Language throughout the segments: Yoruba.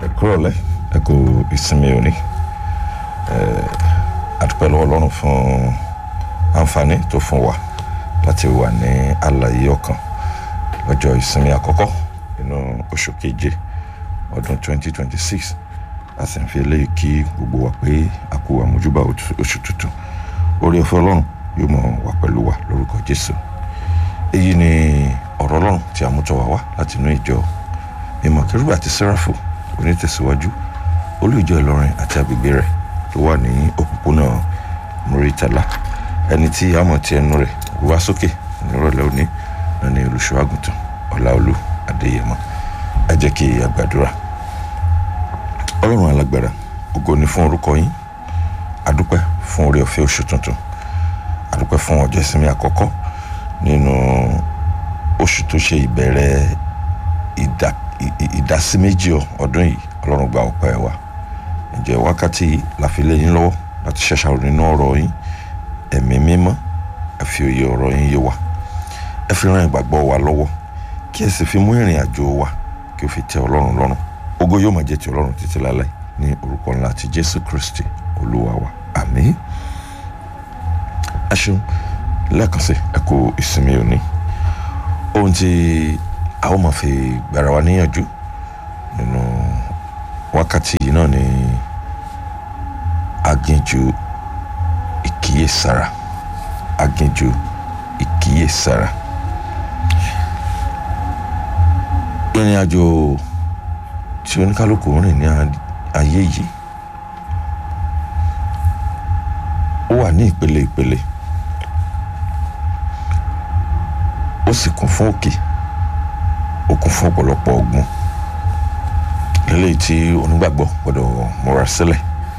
ẹ kúrọ̀lẹ́ ẹ kú ìsinmi òní àdúpẹ́ lọ́wọ́ ọlọ́run fún àǹfààní tó fún wa láti wà ní àlàyé ọkàn lọ́jọ́ ìsinmi àkọ́kọ́ nínú oṣù keje ọdún 2026 a sì ń fi eléyìí kí gbogbo wa pé a kú àmójúbà oṣù tuntun orí ọ̀fẹ́ ọlọ́run yóò mọ̀ wá pẹ̀lú wa lórúkọ jésù èyí ni ọ̀rọ̀ ọlọ́run tí a mú tọ̀ wá wá láti inú ìjọ mímọ́ kérúbù àti sẹ́ráfù onítẹ̀síwájú olú ìjọ ìlọrin àti agbègbè rẹ̀ tó wà ní òpópónà muritala ẹni tí a mọ̀ tí ẹnu rẹ̀ wá sókè nírọ̀lẹ́ òní náà ni olùṣọ́ àgùntàn ọláolú adéyẹmọ ẹ jẹ́ kí a gbàdúrà ọlọ́run alágbára ògo ni fún orúkọ yín adúpẹ́ fún oore ọ̀fẹ́ oṣù tuntun adúpẹ́ fún ọjọ́ ìsinmi àkọ́kọ́ nínú oṣù tó ṣe ìbẹ̀rẹ̀ ìdásí méjì ọdún yìí ọlọ́run gba ọpẹ́ wa ǹjẹ́ wákàtí yìí la fi lé yín lọ́wọ́ láti ṣàṣàrò nínú ọ̀rọ̀ yín ẹ̀mí mímọ́ ẹ fi òye ọ̀rọ̀ yín yé wa ẹ fi ran ìgbàgbọ́ wa lọ́wọ́ kí ẹ sì fi mú ìrìn àjò wa kí o fi tẹ́ ọlọ́run lọ́rùn ògo yóò máa jẹ́ ti ọlọ́run títí láláì ní orúkọ ńlá ti jésù kristi olúwa wa àmín ẹ ṣeun lẹ́ẹ̀kan sí ẹ kú ìsinmi òní ohun tí a ó máa fi gbára wa níyànjú nínú wákàtí yìí náà ni aginjù ìkíyèsára aginjù ìkíyèsára ìrìn àjò tí oníkálukú ń rìn ní ayé yìí ó wà ní ìpele ìpele ó sì kún fún òkè ó kún fún ọ̀pọ̀lọpọ̀ ọgbọ́n lélẹ́yìí tí onígbàgbọ́ gbọ́dọ̀ múra sílẹ̀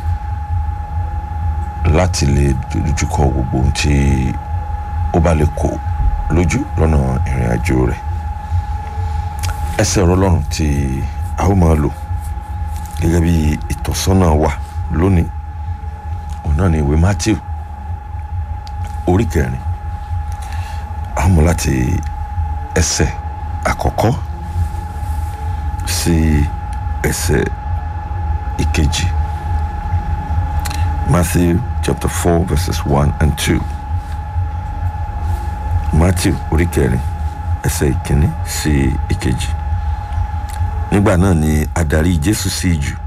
láti lè dojúkọ gbogbo ohun tí ó bá lè kó lójú lọ́nà ìrìn àjò rẹ̀ ẹsẹ̀ ọ̀rọ̀ Ọlọ́run tí a ó máa lò gẹ́gẹ́ bí ìtọ́sọ́nà wa lónìí òun náà ni ìwé Matthew orí kẹrin a mú láti ẹsẹ̀ àkọ́kọ́ sí ẹsẹ̀ ìkejì Matthew chapter four verses one and two Matthew orí kẹrin ẹsẹ̀ ìkíní sí ìkejì nígbà náà ni adarí Jésù sí ìjù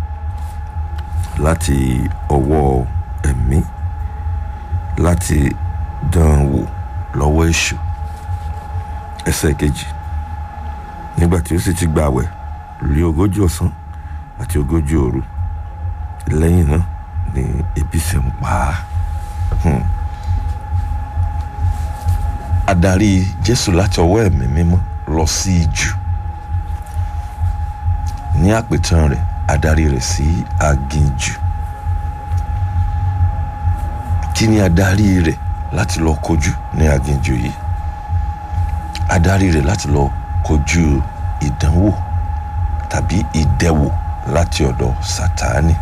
láti ọwọ́ ẹ̀mí láti dán wò lọ́wọ́ èṣù ẹsẹ̀ kejì nígbà tí ó sì ti gbààwẹ̀ lé ogójì ọ̀sán àti ogójì òru lẹ́yìn náà ni ebi sì ń pa á adarí Jésù láti ọwọ́ ẹ̀mí mímọ́ lọ sí ìjù ní àpètàn rẹ̀ adarí rẹ̀ sí aginjù kí ni adarí rẹ̀ láti lọ kojú ní aginjù yìí adarí rẹ̀ láti lọ kojú ìdánwò tàbí ìdẹwò láti ọ̀dọ̀ Sátánì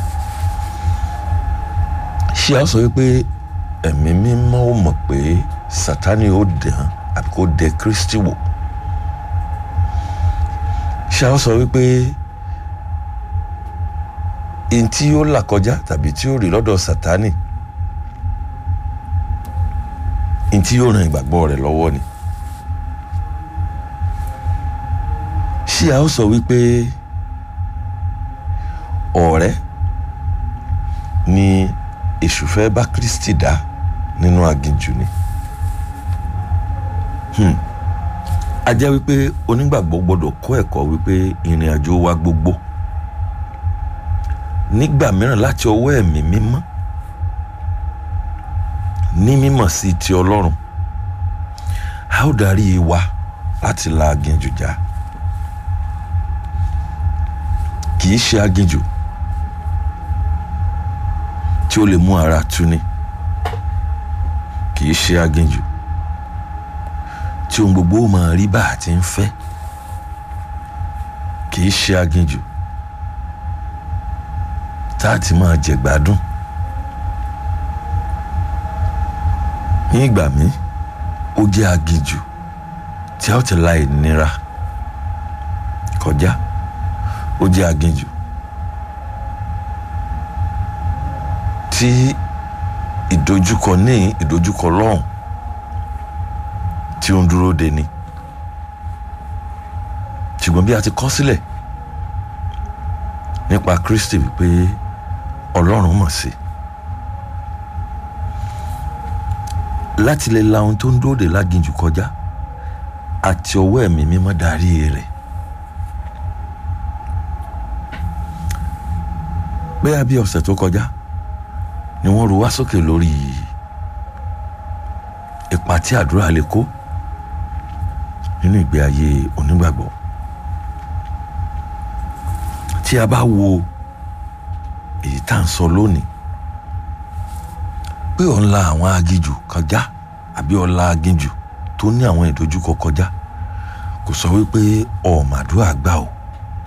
ṣé a sọ wípé ẹ̀mí mímọ́ ò mọ̀ pé Sátánì ó dàn àbí kó dẹ Kristi wò ṣé a sọ wípé ẹni tí ó là kọjá tàbí tí ó rí lọ́dọ̀ Sátánì ẹni tí yóò ran ìgbàgbọ́ rẹ̀ lọ́wọ́ ni. ṣé a ó sọ wípé ọ̀rẹ́ ni èṣù fẹ́ bá Kristi dá nínú aginjù ni hmm. a jẹ́ wípé onígbàgbọ́ gbọ́dọ̀ kọ́ ẹ̀kọ́ wípé ìrìn àjò wa gbogbo nígbà mìíràn láti ọwọ́ ẹ̀mí mímọ́ ní mímọ̀ sí ti Ọlọ́run a ó darí wa láti la aginjù já. Ja kì í ṣe aginjù tí ó lè mú ara tuni kì í ṣe aginjù tí ohun gbogbo ó máa rí bá a ti ń fẹ́ kì í ṣe aginjù tá a ti máa jẹ gbádùn ní ìgbà míì ó jẹ́ aginjù tí a ó ti la ìnira kọjá ó jẹ́ aginjù tí ìdojúkọ ní ìdojúkọ lọ́hùn tí ó ń dúró de ni ṣùgbọ́n bí a ti kọ sílẹ̀ nípa Kristi wípé Ọlọ́run mọ̀ sí láti lè la ohun tó ń dúró de láginjù kọjá àti ọwọ́ ẹ̀mí mímọ́ darí rẹ̀ bẹ́ẹ̀ bí ọ̀sẹ̀ tó kọjá ni wọ́n ru wá sókè lórí ipa tí àdúrà lè kó nínú ìgbé ayé onígbàgbọ́ tí a bá wo èyí tá à ń sọ lónìí pé ọ̀ ń la àwọn aginjù kọjá àbí ọ̀ la aginjù tó ní àwọn ìdojúkọ kọjá kò sọ wípé ọ̀màdúrà gbà o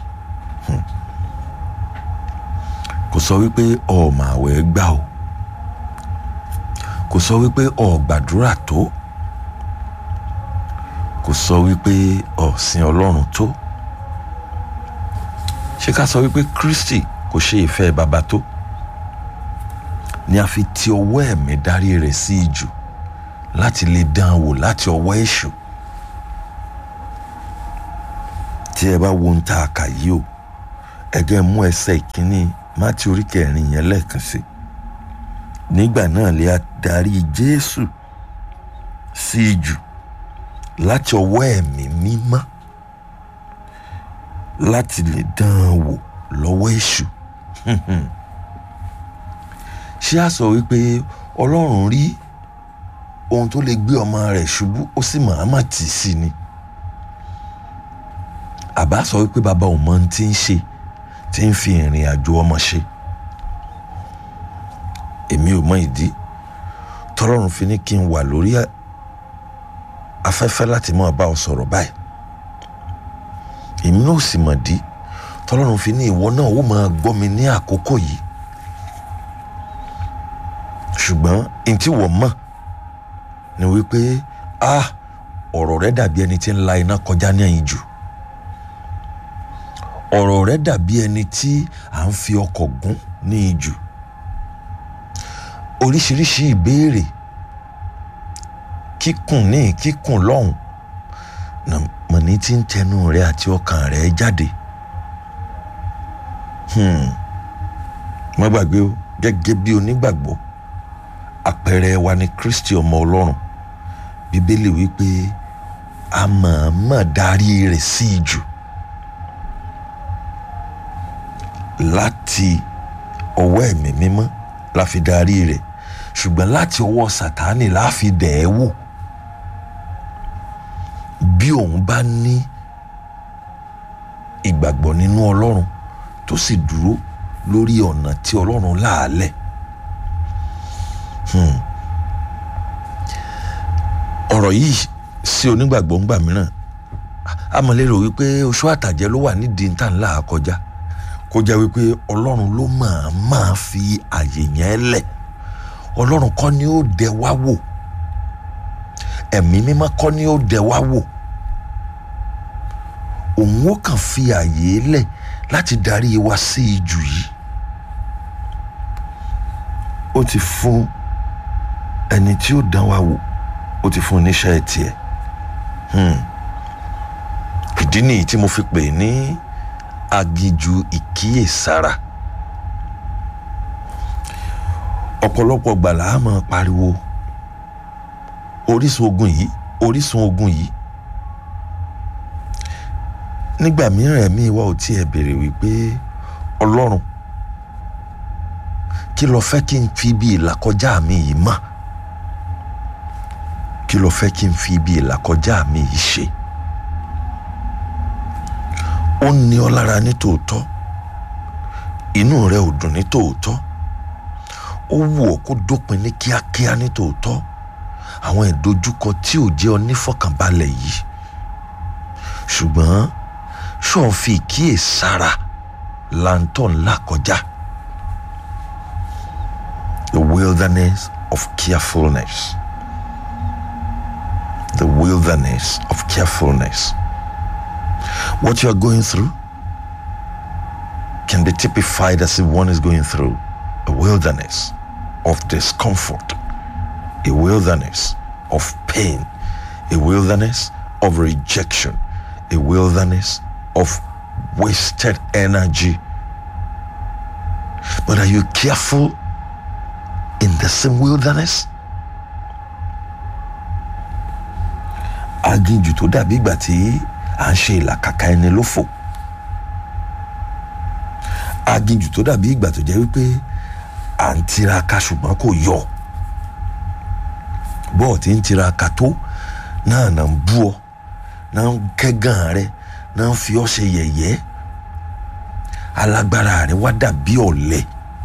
kò sọ wípé ọ̀màwẹ̀ gbà o kò sọ wípé ọ̀gbàdúrà tó kò sọ wípé ọ̀sìn ọlọ́run tó ṣé ká sọ wípé Kristi kò ṣe ìfẹ́ bàbá tó ni a fi ti ọwọ́ ẹ̀mí darí rẹ̀ sí ijù láti lè dán an wò láti ọwọ́ èṣù tí ẹ bá wo ń ta àkà yìí o ẹgẹ mú ẹsẹ̀ ìkíní Mátíù orí kẹrin yẹn lẹ́ẹ̀kan sí nígbà náà lè a darí Jésù sí ijù láti ọwọ́ ẹ̀mí mímọ́ láti lè dán an wò lọ́wọ́ èṣù ṣé a sọ wípé Ọlọ́run rí ohun tó lè gbé ọmọ rẹ̀ ṣubú ó sì màámà tì í sí ni àbá sọ wípé bàbá òun mọ ohun tí ń ṣe tí ń fi ìrìn àjò ọmọ ṣe èmi ò mọ ìdí tọ́lọ́run fi ní kí n wà lórí afẹ́fẹ́ láti máa bá ọ sọ̀rọ̀ báyìí èmi náà sì mọ̀ dí tọ́lọ́run fi ní ìwọ náà ó máa gbọ́ mi ní àkókò yìí ṣùgbọ́n ntí wọ́n mọ̀ ni wípé ah ọ̀rọ̀ rẹ dàbí ẹni tí ń la iná kọjá ní ẹ̀yìn jù ọ̀rọ̀ rẹ dàbí ẹni tí à ń fi ọkọ̀ gún ní ijù oríṣiríṣi ìbéèrè kíkùn ní kíkùn lọ́hùn mọ̀ní tí ń tẹnu rẹ àti ọkàn rẹ jáde má gbàgbé o gẹ́gẹ́ bí onígbàgbọ́ àpẹẹrẹ wa ni Kristi ọmọ Ọlọ́run bíbélì wípé a mọ̀ọ́mọ̀ darí rẹ̀ sí ijù láti ọwọ́ ẹ̀mí mímọ́ la fi darí rẹ̀ ṣùgbọ́n láti ọwọ́ Sátánì la fi dẹ̀ ẹ́ wò bí òun bá ní ìgbàgbọ́ nínú Ọlọ́run tó sì dúró lórí ọ̀nà tí Ọlọ́run láàlẹ̀. Hmm ọ̀rọ̀ yìí sí onígbàgbọ́ ńgbà mìíràn amọ̀lérò wípé oṣù àtàjẹ́ ló wà nídìí níta ńlá kọjá kó jẹ́ wípé ọlọ́run ló máa máa fi àyè yẹn lẹ̀ ọlọ́run kọ́ ni ó dẹ wá wò ẹ̀mí mímọ́ kọ́ ni ó dẹ wá wò òun ó kàn fi àyè lẹ̀ láti darí wa sí ijù yìí ó ti fún ẹni tí ó dán wa wò ó ti fún oníṣẹ́ tiẹ̀ ìdí nìyí tí mo fi pè ní aginjù ìkíyèsára ọ̀pọ̀lọpọ̀ gbàlà á máa pariwo orísun ogun yìí orísun ogun yìí nígbà mìíràn ẹ̀mí wa ò tiẹ̀ béèrè wípé ọlọ́run kí lo fẹ́ kí n fi bí ìlàkọjá mi yìí mọ̀ kí lo fẹ́ kí n fi ibi ìlàkọjá mi yìí ṣe ó ní ọ lára ní tòótọ́ inú rẹ ò dùn ní tòótọ́ ó wù ọ́ kó dópin ní kíákíá ní tòótọ́ àwọn ìdojúkọ tí ò jẹ́ ọ nífọ̀kànbalẹ̀ yìí ṣùgbọ́n ṣọ́ọ̀ fi ìkíyèsára lantern là kọjá the wilderness of carefulness the wilderness of carefulness what you are going through can be typified as if one is going through a wilderness of discomfort, a wilderness of pain, a wilderness of rejection, a wilderness of wasted energy. But are you careful in the same wilderness? aginjù tó dàbí ìgbà tí à ń ṣe ìlàkàkà ẹni lófò aginjù tó dàbí ìgbà tó jẹ́ wípé à ń tiraka ṣùgbọ́n kò yọ bọ́ọ̀ tí ń tiraka tó náà náà ń bú ọ náà ń kẹ́gàn rẹ náà ń fi ọ́ ṣe yẹ̀yẹ́ alágbára rẹ wá dàbí ọ̀lẹ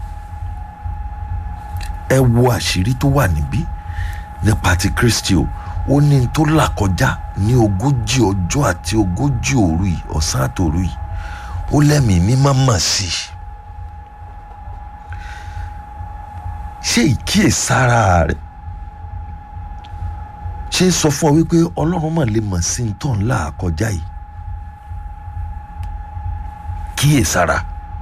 ẹ wo àṣírí tó wà níbí nípa ti Kristi o ó ní n tó là kọjá ní ogójì ọjọ́ àti ogójì òru yìí ọ̀sán àtòru yìí ó lẹ́mìí mímọ́ mọ̀ sí i ṣé ìkíyèsára rẹ̀ ṣé ń sọ fún ọ wípé ọlọ́run mà lè mọ̀ sí ní tó ń là kọjá yìí kíyèsára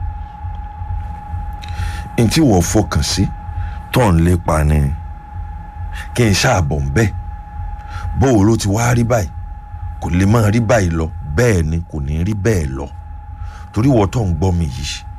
n tí wọ́n fọkàn sí tó ń lépa ni kí n ṣàbọ̀ ń bẹ́ẹ̀ bóò ló ti wá rí báyìí kò lè máa rí báyìí lọ bẹ́ẹ̀ ni kò ní rí bẹ́ẹ̀ lọ torí wọ́n tó ń gbọ́ mi yìí